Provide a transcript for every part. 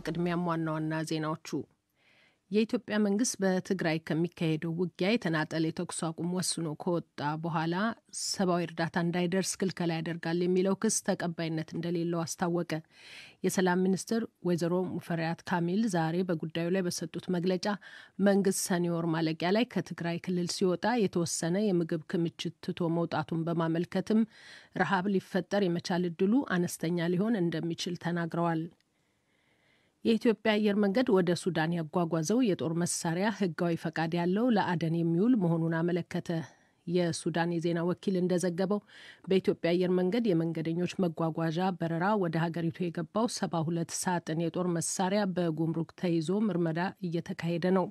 በቅድሚያም ዋና ዋና ዜናዎቹ የኢትዮጵያ መንግስት በትግራይ ከሚካሄደው ውጊያ የተናጠል የተኩስ አቁም ወስኖ ከወጣ በኋላ ሰብአዊ እርዳታ እንዳይደርስ ክልከላ ያደርጋል የሚለው ክስ ተቀባይነት እንደሌለው አስታወቀ። የሰላም ሚኒስትር ወይዘሮ ሙፈሪያት ካሚል ዛሬ በጉዳዩ ላይ በሰጡት መግለጫ መንግስት ሰኔ ወር ማለቂያ ላይ ከትግራይ ክልል ሲወጣ የተወሰነ የምግብ ክምችት ትቶ መውጣቱን በማመልከትም ረሃብ ሊፈጠር የመቻል እድሉ አነስተኛ ሊሆን እንደሚችል ተናግረዋል። የኢትዮጵያ አየር መንገድ ወደ ሱዳን ያጓጓዘው የጦር መሳሪያ ህጋዊ ፈቃድ ያለው ለአደን የሚውል መሆኑን አመለከተ። የሱዳን የዜና ወኪል እንደዘገበው በኢትዮጵያ አየር መንገድ የመንገደኞች መጓጓዣ በረራ ወደ ሀገሪቱ የገባው ሰባ ሁለት ሳጥን የጦር መሳሪያ በጉምሩክ ተይዞ ምርመራ እየተካሄደ ነው።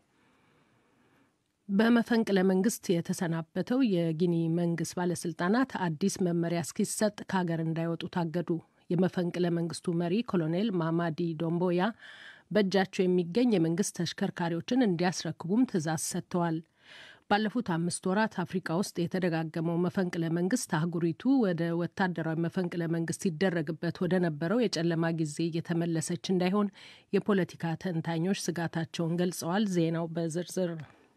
በመፈንቅለ መንግስት የተሰናበተው የጊኒ መንግስት ባለስልጣናት አዲስ መመሪያ እስኪሰጥ ከሀገር እንዳይወጡ ታገዱ። የመፈንቅለ መንግስቱ መሪ ኮሎኔል ማማዲ ዶምቦያ በእጃቸው የሚገኝ የመንግስት ተሽከርካሪዎችን እንዲያስረክቡም ትዕዛዝ ሰጥተዋል። ባለፉት አምስት ወራት አፍሪካ ውስጥ የተደጋገመው መፈንቅለ መንግስት አህጉሪቱ ወደ ወታደራዊ መፈንቅለ መንግስት ይደረግበት ወደ ነበረው የጨለማ ጊዜ እየተመለሰች እንዳይሆን የፖለቲካ ተንታኞች ስጋታቸውን ገልጸዋል። ዜናው በዝርዝር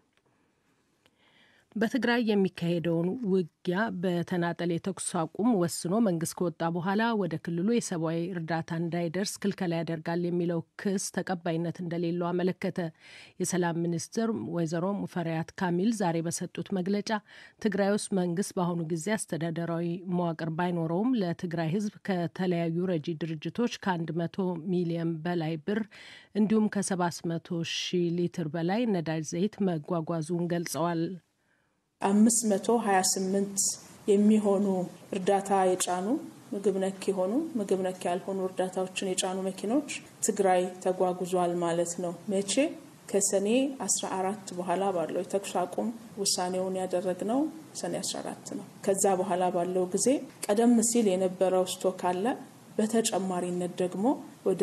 በትግራይ የሚካሄደውን ውጊያ በተናጠል የተኩስ አቁም ወስኖ መንግስት ከወጣ በኋላ ወደ ክልሉ የሰብአዊ እርዳታ እንዳይደርስ ክልከላ ያደርጋል የሚለው ክስ ተቀባይነት እንደሌለው አመለከተ። የሰላም ሚኒስትር ወይዘሮ ሙፈሪያት ካሚል ዛሬ በሰጡት መግለጫ ትግራይ ውስጥ መንግስት በአሁኑ ጊዜ አስተዳደራዊ መዋቅር ባይኖረውም ለትግራይ ሕዝብ ከተለያዩ ረጂ ድርጅቶች ከአንድ መቶ ሚሊዮን በላይ ብር እንዲሁም ከሰባት መቶ ሺህ ሊትር በላይ ነዳጅ ዘይት መጓጓዙን ገልጸዋል። አምስት መቶ ሀያ ስምንት የሚሆኑ እርዳታ የጫኑ ምግብ ነክ የሆኑ ምግብ ነክ ያልሆኑ እርዳታዎችን የጫኑ መኪኖች ትግራይ ተጓጉዟል ማለት ነው። መቼ? ከሰኔ 14 በኋላ ባለው የተኩስ አቁም ውሳኔውን ያደረግነው ሰኔ 14 ነው። ከዛ በኋላ ባለው ጊዜ ቀደም ሲል የነበረው ስቶክ አለ። በተጨማሪነት ደግሞ ወደ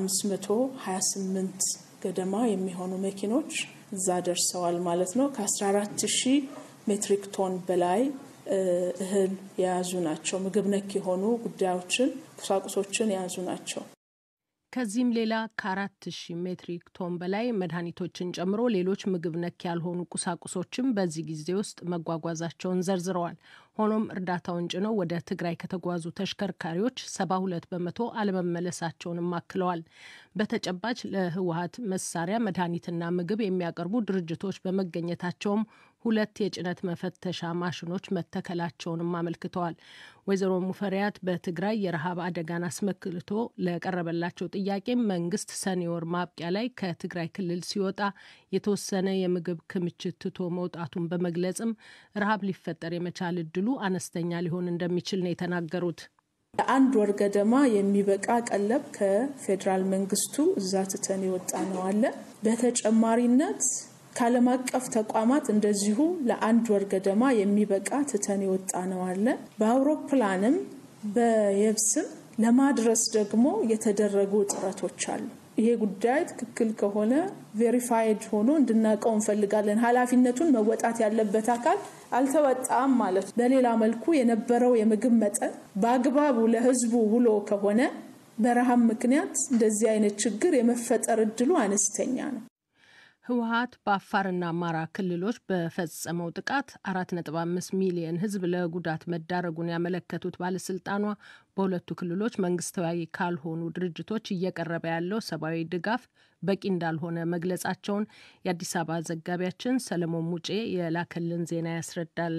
528 ገደማ የሚሆኑ መኪኖች እዛ ደርሰዋል ማለት ነው ከ14 ሺህ ሜትሪክ ቶን በላይ እህል የያዙ ናቸው። ምግብ ነክ የሆኑ ጉዳዮችን፣ ቁሳቁሶችን የያዙ ናቸው። ከዚህም ሌላ ከአራት ሺህ ሜትሪክ ቶን በላይ መድኃኒቶችን ጨምሮ ሌሎች ምግብ ነክ ያልሆኑ ቁሳቁሶችም በዚህ ጊዜ ውስጥ መጓጓዛቸውን ዘርዝረዋል። ሆኖም እርዳታውን ጭነው ወደ ትግራይ ከተጓዙ ተሽከርካሪዎች ሰባ ሁለት በመቶ አለመመለሳቸውንም አክለዋል። በተጨባጭ ለህወሀት መሳሪያ መድኃኒትና ምግብ የሚያቀርቡ ድርጅቶች በመገኘታቸውም ሁለት የጭነት መፈተሻ ማሽኖች መተከላቸውንም አመልክተዋል። ወይዘሮ ሙፈሪያት በትግራይ የረሃብ አደጋን አስመልክቶ ለቀረበላቸው ጥያቄም መንግስት ሰኔ ወር ማብቂያ ላይ ከትግራይ ክልል ሲወጣ የተወሰነ የምግብ ክምችት ትቶ መውጣቱን በመግለጽም ረሃብ ሊፈጠር የመቻል እድሉ አነስተኛ ሊሆን እንደሚችል ነው የተናገሩት። ለአንድ ወር ገደማ የሚበቃ ቀለብ ከፌዴራል መንግስቱ እዛ ትተን የወጣ ነው አለ። በተጨማሪነት ከዓለም አቀፍ ተቋማት እንደዚሁ ለአንድ ወር ገደማ የሚበቃ ትተን የወጣ ነው አለ። በአውሮፕላንም በየብስም ለማድረስ ደግሞ የተደረጉ ጥረቶች አሉ። ይሄ ጉዳይ ትክክል ከሆነ ቬሪፋይድ ሆኖ እንድናውቀው እንፈልጋለን። ኃላፊነቱን መወጣት ያለበት አካል አልተወጣም ማለት ነው። በሌላ መልኩ የነበረው የምግብ መጠን በአግባቡ ለህዝቡ ውሎ ከሆነ በረሃብ ምክንያት እንደዚህ አይነት ችግር የመፈጠር እድሉ አነስተኛ ነው። ህወሀት በአፋርና አማራ ክልሎች በፈጸመው ጥቃት አራት ነጥብ አምስት ሚሊየን ህዝብ ለጉዳት መዳረጉን ያመለከቱት ባለስልጣኗ በሁለቱ ክልሎች መንግስታዊ ካልሆኑ ድርጅቶች እየቀረበ ያለው ሰብአዊ ድጋፍ በቂ እንዳልሆነ መግለጻቸውን የአዲስ አበባ ዘጋቢያችን ሰለሞን ሙጬ የላከልን ዜና ያስረዳል።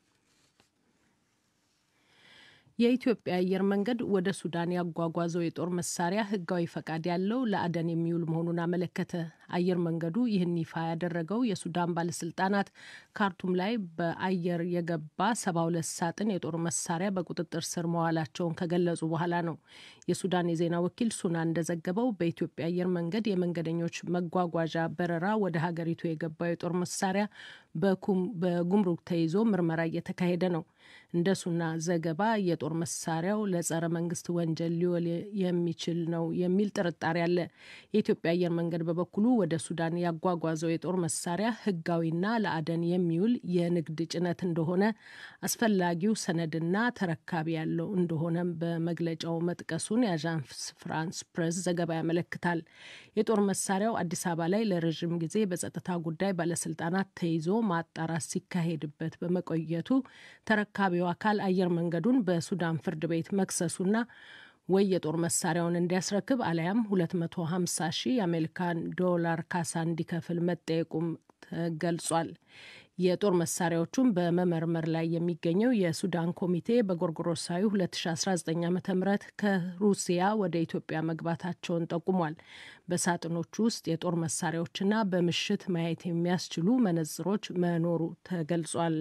የኢትዮጵያ አየር መንገድ ወደ ሱዳን ያጓጓዘው የጦር መሳሪያ ህጋዊ ፈቃድ ያለው ለአደን የሚውል መሆኑን አመለከተ። አየር መንገዱ ይህን ይፋ ያደረገው የሱዳን ባለስልጣናት ካርቱም ላይ በአየር የገባ ሰባ ሁለት ሳጥን የጦር መሳሪያ በቁጥጥር ስር መዋላቸውን ከገለጹ በኋላ ነው። የሱዳን የዜና ወኪል ሱና እንደዘገበው በኢትዮጵያ አየር መንገድ የመንገደኞች መጓጓዣ በረራ ወደ ሀገሪቱ የገባው የጦር መሳሪያ በጉምሩክ ተይዞ ምርመራ እየተካሄደ ነው። እንደ ሱና ዘገባ የጦር መሳሪያው ለጸረ መንግስት ወንጀል ሊውል የሚችል ነው የሚል ጥርጣሬ አለ። የኢትዮጵያ አየር መንገድ በበኩሉ ወደ ሱዳን ያጓጓዘው የጦር መሳሪያ ሕጋዊና ለአደን የሚውል የንግድ ጭነት እንደሆነ አስፈላጊው ሰነድና ተረካቢ ያለው እንደሆነም በመግለጫው መጥቀሱን የአዣንስ ፍራንስ ፕሬስ ዘገባ ያመለክታል። የጦር መሳሪያው አዲስ አበባ ላይ ለረዥም ጊዜ በጸጥታ ጉዳይ ባለስልጣናት ተይዞ ማጣራት ሲካሄድበት በመቆየቱ ተረካቢው አካል አየር መንገዱን በሱዳን ፍርድ ቤት መክሰሱና ወይ የጦር መሳሪያውን እንዲያስረክብ አሊያም 250 ሺህ የአሜሪካን ዶላር ካሳ እንዲከፍል መጠየቁም ተገልጿል። የጦር መሳሪያዎቹን በመመርመር ላይ የሚገኘው የሱዳን ኮሚቴ በጎርጎሮሳዊ 2019 ዓ ም ከሩሲያ ወደ ኢትዮጵያ መግባታቸውን ጠቁሟል። በሳጥኖቹ ውስጥ የጦር መሳሪያዎችና በምሽት ማየት የሚያስችሉ መነጽሮች መኖሩ ተገልጿል።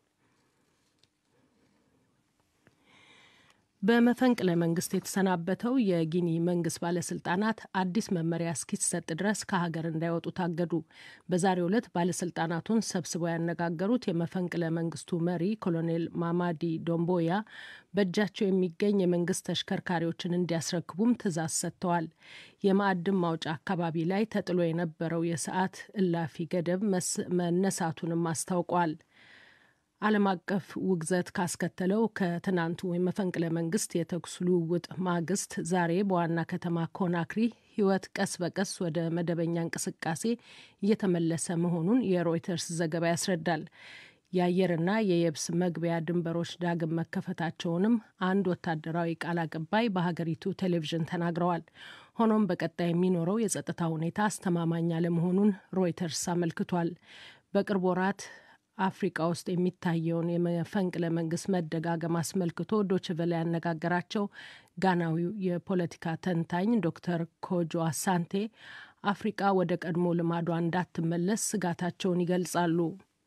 በመፈንቅለ መንግስት የተሰናበተው የጊኒ መንግስት ባለስልጣናት አዲስ መመሪያ እስኪሰጥ ድረስ ከሀገር እንዳይወጡ ታገዱ። በዛሬው ዕለት ባለስልጣናቱን ሰብስበው ያነጋገሩት የመፈንቅለ መንግስቱ መሪ ኮሎኔል ማማዲ ዶምቦያ በእጃቸው የሚገኝ የመንግስት ተሽከርካሪዎችን እንዲያስረክቡም ትዕዛዝ ሰጥተዋል። የማዕድን ማውጫ አካባቢ ላይ ተጥሎ የነበረው የሰዓት እላፊ ገደብ መነሳቱንም አስታውቋል። ዓለም አቀፍ ውግዘት ካስከተለው ከትናንቱ የመፈንቅለ መንግስት የተኩስ ልውውጥ ማግስት ዛሬ በዋና ከተማ ኮናክሪ ሕይወት ቀስ በቀስ ወደ መደበኛ እንቅስቃሴ እየተመለሰ መሆኑን የሮይተርስ ዘገባ ያስረዳል። የአየርና የየብስ መግቢያ ድንበሮች ዳግም መከፈታቸውንም አንድ ወታደራዊ ቃል አቀባይ በሀገሪቱ ቴሌቪዥን ተናግረዋል። ሆኖም በቀጣይ የሚኖረው የጸጥታ ሁኔታ አስተማማኝ አለመሆኑን ሮይተርስ አመልክቷል። በቅርብ ወራት አፍሪቃ ውስጥ የሚታየውን የመፈንቅለ መንግስት መደጋገም አስመልክቶ ዶችቨለ ያነጋገራቸው ጋናዊው የፖለቲካ ተንታኝ ዶክተር ኮጆ አሳንቴ አፍሪቃ ወደ ቀድሞ ልማዷ እንዳትመለስ ስጋታቸውን ይገልጻሉ።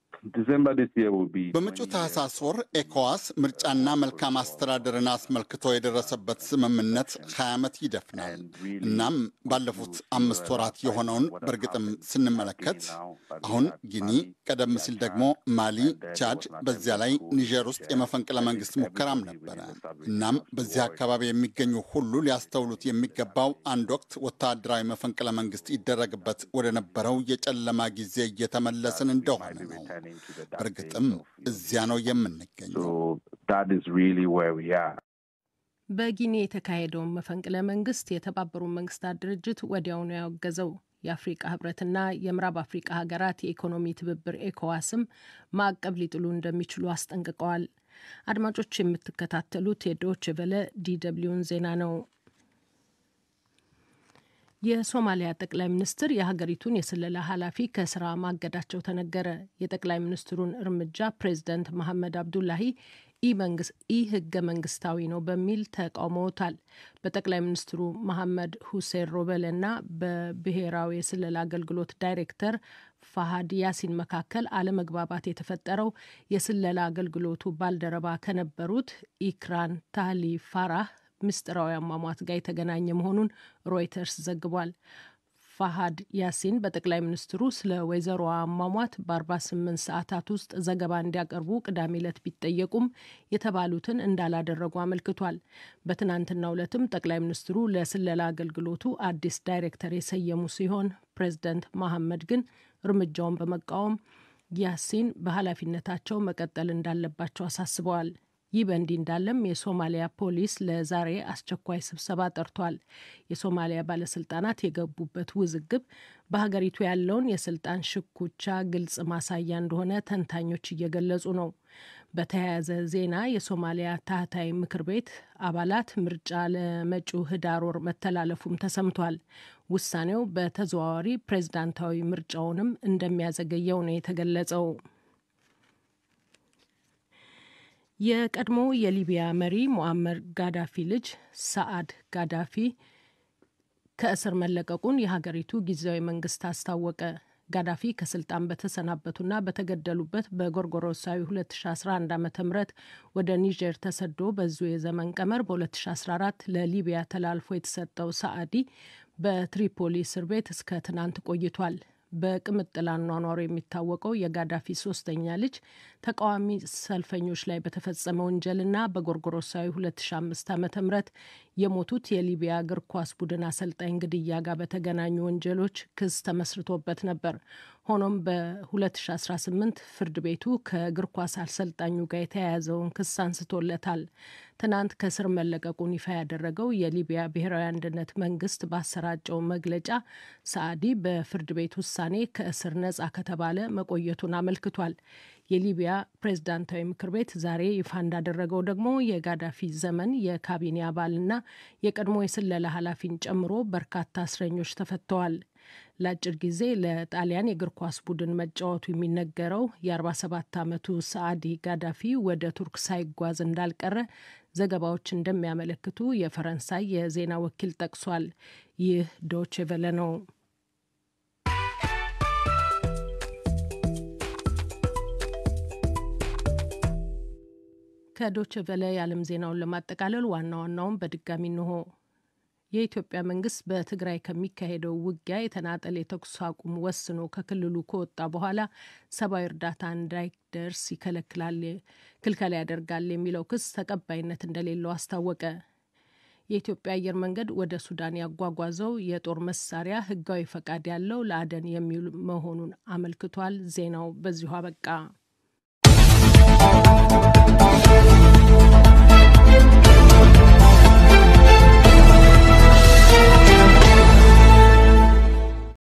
በመጪው ታህሳስ ወር ኤኮዋስ ምርጫና መልካም አስተዳደርን አስመልክቶ የደረሰበት ስምምነት ሀያ ዓመት ይደፍናል። እናም ባለፉት አምስት ወራት የሆነውን በእርግጥም ስንመለከት አሁን ጊኒ፣ ቀደም ሲል ደግሞ ማሊ፣ ቻድ፣ በዚያ ላይ ኒጀር ውስጥ የመፈንቅለ መንግስት ሙከራም ነበረ። እናም በዚህ አካባቢ የሚገኙ ሁሉ ሊያስተውሉት የሚገባው አንድ ወቅት ወታደራዊ መፈንቅለ መንግስት ይደረግበት ወደ ነበረው የጨለማ ጊዜ እየተመለስን እንደሆነ ነው። በእርግጥም እዚያ ነው የምንገኘው። በጊኒ የተካሄደውን መፈንቅለ መንግስት የተባበሩት መንግስታት ድርጅት ወዲያውኑ ያወገዘው የአፍሪቃ ህብረትና የምዕራብ አፍሪቃ ሀገራት የኢኮኖሚ ትብብር ኤኮዋስም ማዕቀብ ሊጥሉ እንደሚችሉ አስጠንቅቀዋል። አድማጮች የምትከታተሉት የዶች ቨለ ዲደብሊውን ዜና ነው። የሶማሊያ ጠቅላይ ሚኒስትር የሀገሪቱን የስለላ ኃላፊ ከስራ ማገዳቸው ተነገረ። የጠቅላይ ሚኒስትሩን እርምጃ ፕሬዚደንት መሐመድ አብዱላሂ ኢ ህገ መንግስታዊ ነው በሚል ተቃውመውታል። በጠቅላይ ሚኒስትሩ መሐመድ ሁሴን ሮበል እና በብሔራዊ የስለላ አገልግሎት ዳይሬክተር ፋሃድ ያሲን መካከል አለመግባባት የተፈጠረው የስለላ አገልግሎቱ ባልደረባ ከነበሩት ኢክራን ታህሊ ፋራህ ምስጢራዊ አሟሟት ጋር የተገናኘ መሆኑን ሮይተርስ ዘግቧል። ፋሃድ ያሲን በጠቅላይ ሚኒስትሩ ስለ ወይዘሮ አሟሟት በ48 ሰዓታት ውስጥ ዘገባ እንዲያቀርቡ ቅዳሜ ዕለት ቢጠየቁም የተባሉትን እንዳላደረጉ አመልክቷል። በትናንትናው ዕለትም ጠቅላይ ሚኒስትሩ ለስለላ አገልግሎቱ አዲስ ዳይሬክተር የሰየሙ ሲሆን ፕሬዚደንት መሐመድ ግን እርምጃውን በመቃወም ያሲን በኃላፊነታቸው መቀጠል እንዳለባቸው አሳስበዋል። ይህ በእንዲህ እንዳለም የሶማሊያ ፖሊስ ለዛሬ አስቸኳይ ስብሰባ ጠርቷል። የሶማሊያ ባለስልጣናት የገቡበት ውዝግብ በሀገሪቱ ያለውን የስልጣን ሽኩቻ ግልጽ ማሳያ እንደሆነ ተንታኞች እየገለጹ ነው። በተያያዘ ዜና የሶማሊያ ታህታይ ምክር ቤት አባላት ምርጫ ለመጪው ህዳር ወር መተላለፉም ተሰምቷል። ውሳኔው በተዘዋዋሪ ፕሬዝዳንታዊ ምርጫውንም እንደሚያዘገየው ነው የተገለጸው። የቀድሞ የሊቢያ መሪ ሙአመር ጋዳፊ ልጅ ሰአድ ጋዳፊ ከእስር መለቀቁን የሀገሪቱ ጊዜያዊ መንግስት አስታወቀ። ጋዳፊ ከስልጣን በተሰናበቱና በተገደሉበት በጎርጎሮሳዊ 2011 ዓ ም ወደ ኒጀር ተሰዶ በዚሁ የዘመን ቀመር በ2014 ለሊቢያ ተላልፎ የተሰጠው ሰአዲ በትሪፖሊ እስር ቤት እስከ ትናንት ቆይቷል። በቅምጥል አኗኗሩ የሚታወቀው የጋዳፊ ሶስተኛ ልጅ ተቃዋሚ ሰልፈኞች ላይ በተፈጸመ ወንጀልና በጎርጎሮሳዊ 2005 ዓ ም የሞቱት የሊቢያ እግር ኳስ ቡድን አሰልጣኝ ግድያ ጋር በተገናኙ ወንጀሎች ክስ ተመስርቶበት ነበር። ሆኖም በ2018 ፍርድ ቤቱ ከእግር ኳስ አሰልጣኙ ጋር የተያያዘውን ክስ አንስቶለታል። ትናንት ከእስር መለቀቁን ይፋ ያደረገው የሊቢያ ብሔራዊ አንድነት መንግስት ባሰራጨው መግለጫ ሳዕዲ በፍርድ ቤት ውሳኔ ከእስር ነጻ ከተባለ መቆየቱን አመልክቷል። የሊቢያ ፕሬዝዳንታዊ ምክር ቤት ዛሬ ይፋ እንዳደረገው ደግሞ የጋዳፊ ዘመን የካቢኔ አባልና የቀድሞ የስለላ ኃላፊን ጨምሮ በርካታ እስረኞች ተፈተዋል። ለአጭር ጊዜ ለጣሊያን የእግር ኳስ ቡድን መጫወቱ የሚነገረው የ47 ዓመቱ ሰዓዲ ጋዳፊ ወደ ቱርክ ሳይጓዝ እንዳልቀረ ዘገባዎች እንደሚያመለክቱ የፈረንሳይ የዜና ወኪል ጠቅሷል። ይህ ዶቼ ቬለ ነው። ከዶቼ ቬለ የዓለም ዜናውን ለማጠቃለል ዋና ዋናውን በድጋሚ እንሆ። የኢትዮጵያ መንግስት በትግራይ ከሚካሄደው ውጊያ የተናጠል የተኩስ አቁም ወስኖ ከክልሉ ከወጣ በኋላ ሰብአዊ እርዳታ እንዳይደርስ ይከለክላል ክልከላ ያደርጋል የሚለው ክስ ተቀባይነት እንደሌለው አስታወቀ። የኢትዮጵያ አየር መንገድ ወደ ሱዳን ያጓጓዘው የጦር መሳሪያ ህጋዊ ፈቃድ ያለው ለአደን የሚውል መሆኑን አመልክቷል። ዜናው በዚሁ አበቃ።